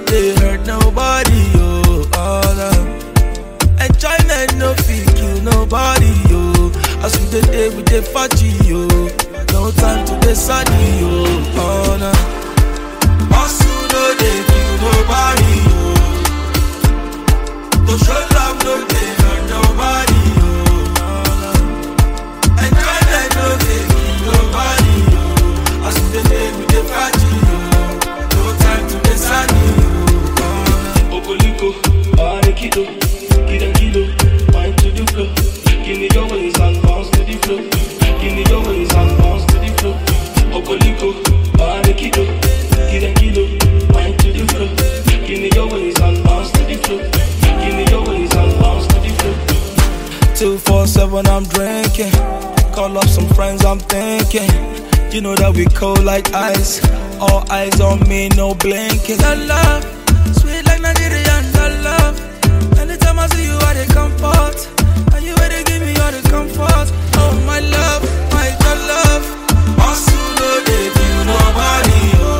they hurt nobody, yo. Oh, no. Enjoyment no fit kill nobody, yo. As we the day we the party, yo. No time to the sunny, yo. Oh, no. Hustle no dey kill nobody, yo. To show love no dey hurt nobody, yo. Oh, no. Enjoyment no dey kill nobody, yo. As we the day we the party, yo. No time to the sunny, yo. Oh, no. Okoliko, Arekido, Kida Kido, wine to the flow. Give me your ways and bounce to the flow. Give me your ways and bounce to the flow. Okoliko, Arekido, Kida Kido, wine to the flow. Give me your ways and bounce to the flow. Give me your ways and bounce to the flow. Two four seven, I'm drinking. Call up some friends, I'm thinking. You know that we cold like ice. All eyes on me, no blinking. That love, sweet like Nigerian. That love. Anytime I see you, I dey comfort. And you ready give me all the comfort. Oh my love, my good love. Hustle no dey kill nobody.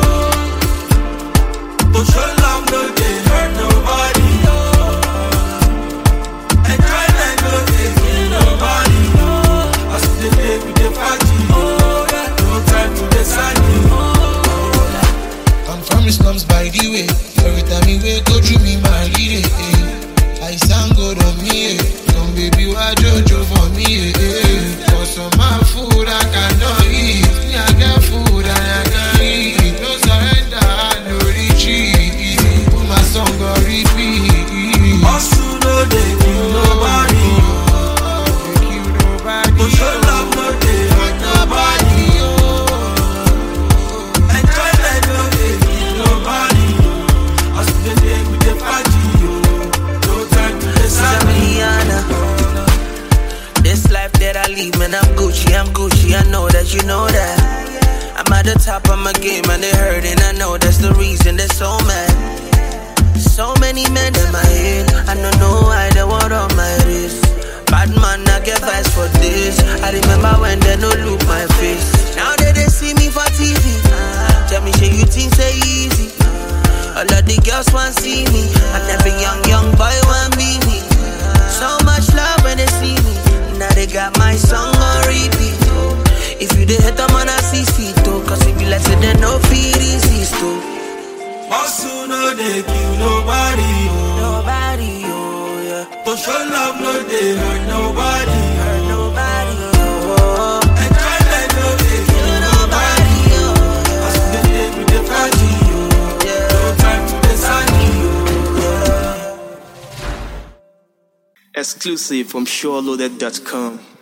Oh. To show love no dey hurt nobody. Oh. Enjoyment no dey kill nobody. Oh. As we dey play, we dey party. Oh yeah. No time to dey sunny. Oh. I'm from the slums by the way. Every time you wake, go through me, my lady. Eh. I sound good on me. Eh. Come baby, why Jojo for me? Eh. eh. For some my food I cannot eat. Me I got food and I can eat. No surrender, no retreat. Put my song on repeat. Hustle no dey kill nobody. Don't kill nobody. To show love no dey hurt nobody. Enjoyment no dey kill nobody. As we dey dey, we dey party. oh. No time to dey sad. Rihanna. This life that I lead, man, I'm Gucci, I'm Gucci, I know that you know that. I'm at the top of my game and they hurting, I know that's the reason they're so mad. So many men in my head, I don't know why they want on my wrist. Bad man, I get vibes for this. I remember when they no look my face. Now that they see me for TV, tell me, shit, you think say easy? All of the girls want see me, and every young, young boy want be me. So much love when they see me. Now they got my song on repeat. oh. If you the hate them on a six feet, oh, cause if you like say they no feed insist, oh. Hustle no dey kill nobody. Oh. Nobody, oh, yeah. To show love no dey hurt nobody. Hurt nobody, oh. Enjoyment no dey kill nobody. Nobody, oh, As we dey dey, we dey party. oh. yeah. No time to dey sunny. oh. Exclusive from SureLoaded.com.